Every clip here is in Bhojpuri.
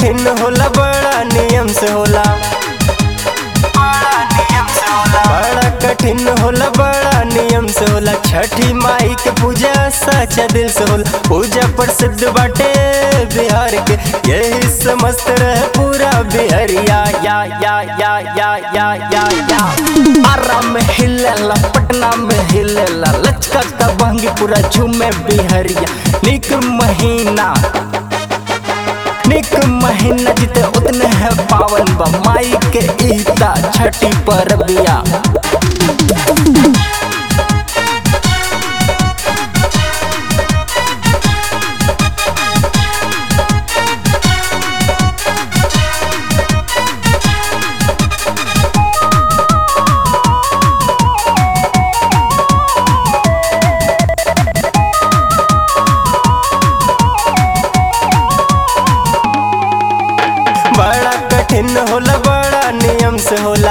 कठिन होला बड़ा नियम से होला बड़ा कठिन होला बड़ा नियम से होला छठी माई के पूजा सच्चा दिल से होला पूजा प्रसिद्ध बाटे बिहार के यही समस्त रहे पूरा बिहरिया या या या या या या या आरा में हिलेला पटना में हिलेला लचका का बंगी पूरा झूमे बिहरिया निक महीना निक महीना जिते उतने है पावन बा माई के ईता छठी पर बिया बड़ा कठिन होला बड़ा नियम से होला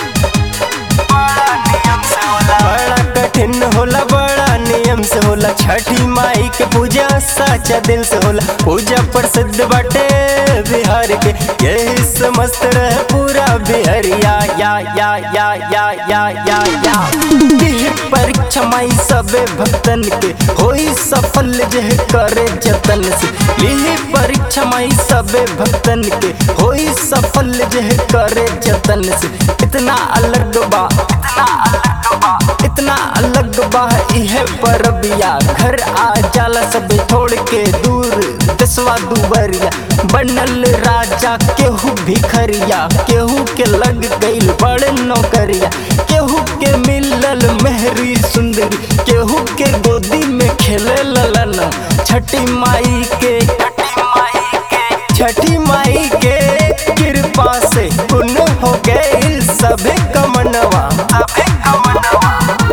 बड़ा कठिन होला बड़ा नियम से होला छठी माई के पूजा सच्चा दिल से होला पूजा प्रसिद्ध बाटे बिहार के यही समस्त रहे पूरा बिहरिया या या या या या या या दिह परीक्षा माई सबे भक्तन के होई सफल जह करे जतन से लिही परीक्षा माई सबे भक्तन के होई सफल जह करे जतन से इतना अलग बा इतना अलग बा इतना अलग बा इहे परबिया घर आ जाला सब छोड़ के दूर दसवा दुबरिया बनल राजा केहू भिखरिया केहू के लग गईल बड़ नौकरिया केहू के मिलल मेहरी सुंदरी केहू के गोदी में खेले ललन छठी माई के छठी माई के छठी माई के कृपा से पुण्य हो गए सभे कमनवा सभे कमनवा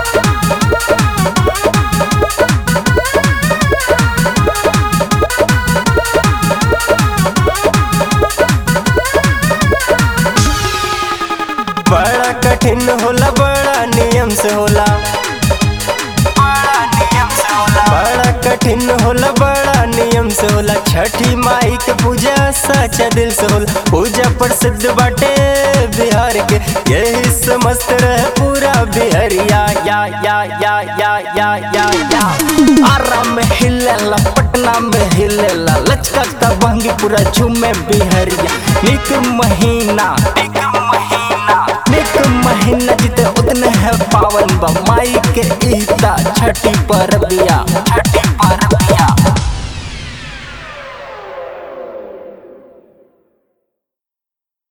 बड़ा कठिन होला बड़ा नियम से होला बड़ा कठिन होला बड़ा नियम से होला छठी माई के पूजा सच्चा दिल से होला पूजा प्रसिद्ध बाटे बिहार के यही समस्त रहे पूरा बिहरिया या या या या या या या आरा में हिलेला पटना में हिलेला लचका का बंगी पूरा झूमे बिहरिया निक महीना निक महीना निक महीना जिते उतने है पावन बा माई के ईता छठी पर बिया छठी